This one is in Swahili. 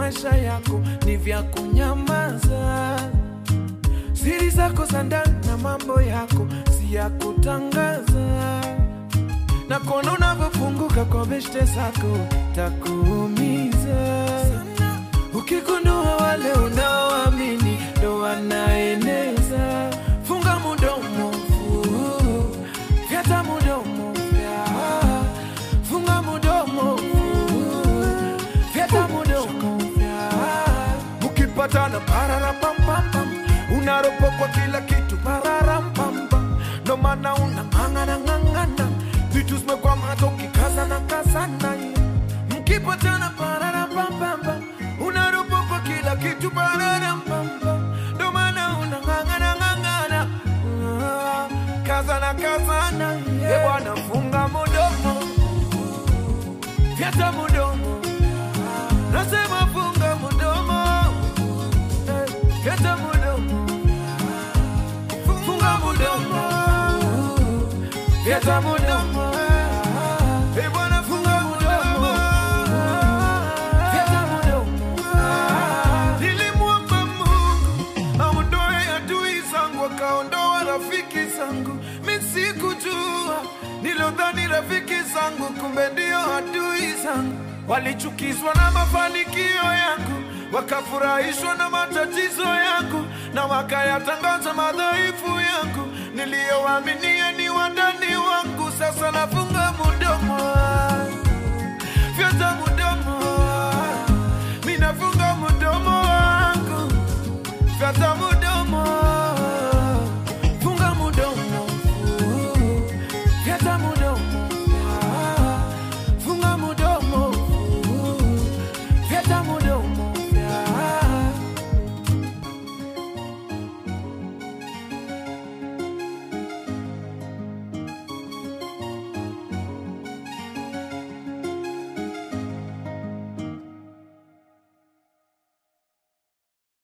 maisha yako ni vya kunyamaza. Siri zako za ndani na mambo yako si ya kutangaza, na kuona unavyofunguka kwa beshte zako takuumiza ukigundua wale unaoamini ndo wanaeneza. Funga mudomo, fu, fyata mudomo, fya. funga mudomo, fu, fyata mudomo, fya. Mkipatana pararapampam, unaropokwa kila kitu pararampam, ndo maana unang'ang'ana ng'ang'ana, vitu zimekwama hata ukikazana kazana mkipatana pararapampam, unaropokwa kila kitu pararampam, ndo maana unang'ang'ana ng'ang'ana, Ah, kazana kazana, yeah. bwana funga mudomo, fyata mudomo, nasema funga mudomo, eh, fyata mudomo, funga mudomo, fyata mudomo, eh, bwana funga mudomo, fyata mudomo. Nilimwomba Mungu aondoe adui zangu, akaondoa rafiki zangu. Mi sikujua, nilodhani rafiki zangu, kumbe ndio adui zangu. Walichukizwa na mafanikio yangu, wakafurahishwa na matatizo yangu, na wakayatangaza madhaifu yangu. Niliyowaaminia ni wandani wangu, sasa nafunga mudomo fyata mudomo, minafunga mudomo wangu fyata